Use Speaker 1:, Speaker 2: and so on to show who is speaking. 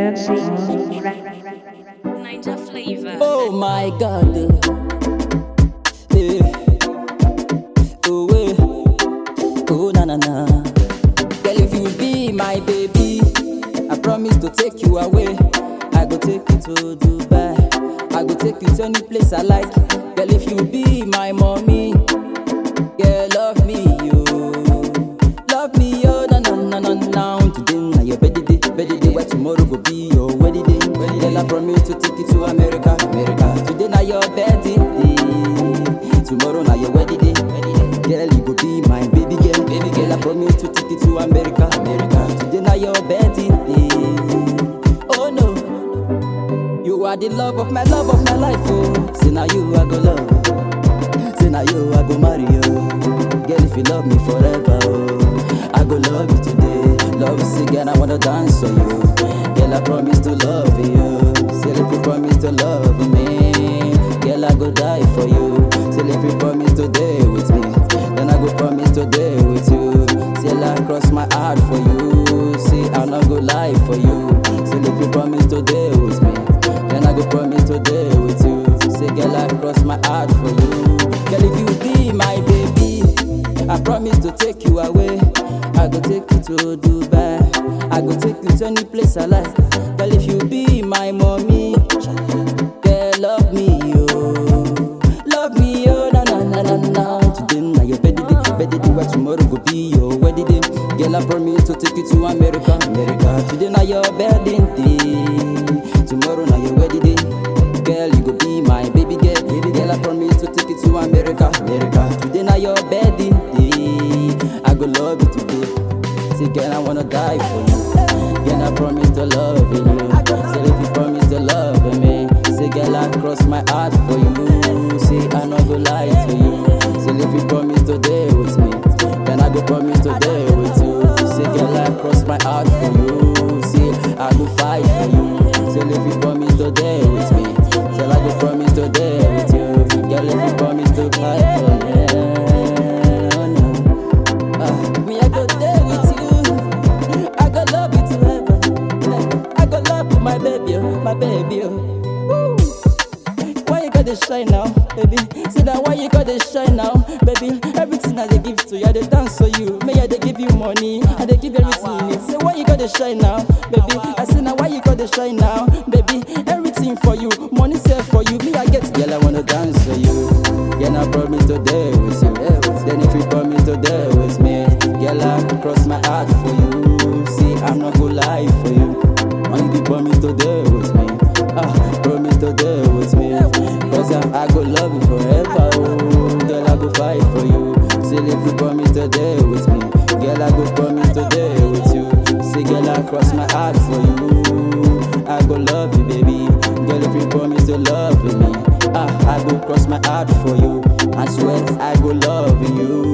Speaker 1: Fancy on track.
Speaker 2: Ninja flavor.
Speaker 3: Oh my god. Eh. Oh, eh. oh na na na. Girl, if you be my baby, I promise to take you away. I go take you to Dubai. I go take you to any place I like. Girl, if you be my mommy, girl, love me, yo. Love me, yo, na na na na na. Today na your birthday, birthday, where tomorrow go be your wedding day. Girl, I promise to take you to America, America. Today na your birthday, tomorrow na your wedding day. Girl, you go be my baby girl, baby girl. I promise to take you to America, America. Today na your birthday, oh no. You are the love of my love of my life, oh. Say now you I go love. Say now you I go marry you. Girl, if you love me forever, oh, I go love you today. Love you, again, I wanna dance for you. Girl, I promise to love you. Say if you promise to love me, girl, I go die for you. Say if you promise to day with me, then I go promise to day with you. Say I cross my heart for you. Say I not go lie for you. Say if you promise to day with me, then I go promise to day with you. Say girl, I cross my heart for you. Girl, if you be my baby, I promise to take you away. I go take you to Dubai. I go take you to any place I like. Girl, if you be my mommy, girl, love me, yo. Love me, yo, na na na na na. Today na your birthday, birthday, where tomorrow go be your wedding day. Girl, I promise to take you to America, America. Today na your birthday day, tomorrow na your wedding day. Girl, you go be my baby girl, baby girl. I promise to take you to America, America. Today na your birthday day, I go love you today. Say, girl, I wanna die for you. Girl, I promise to love you. Say, if you promise to love me, say, girl, I cross my heart for you. Say, I not go lie to you. Say, if you promise to day with me, then I go promise to day with you. Say, girl, I cross my heart for you. Say, I go fight for you. Say, if you promise to day with me, say, I go promise to day with you. Girl, if you promise to fight for me, oh no. Ah, me, I go there with you. I go love you to heaven. I go love you, my baby, oh, my baby. Oh. Woo. Why you gotta shine now, baby? Say that why you gotta shine now, baby? Everything that they give to you, I they dance for you. May I they give you money, I they give you everything you need. Say why you gotta shine now, baby? I say now why you gotta shine now, baby? Everything for you, money saved for you. Me I get, girl I wanna dance for you. Girl I promise to day with you. Then if you promise to day with me, girl I cross my heart for you. See I'm not gonna lie for you. Only you promise to day with me. Ah, promise to day with me. Cause I, I go love you forever. Oh, girl, I go fight for you. Say if you promise to day with me. Girl, I go promise to day with you. Say, girl, I cross my heart for you. I go love you, baby. Girl, if you promise to love me. Ah, I go cross my heart for you. I swear I go love you.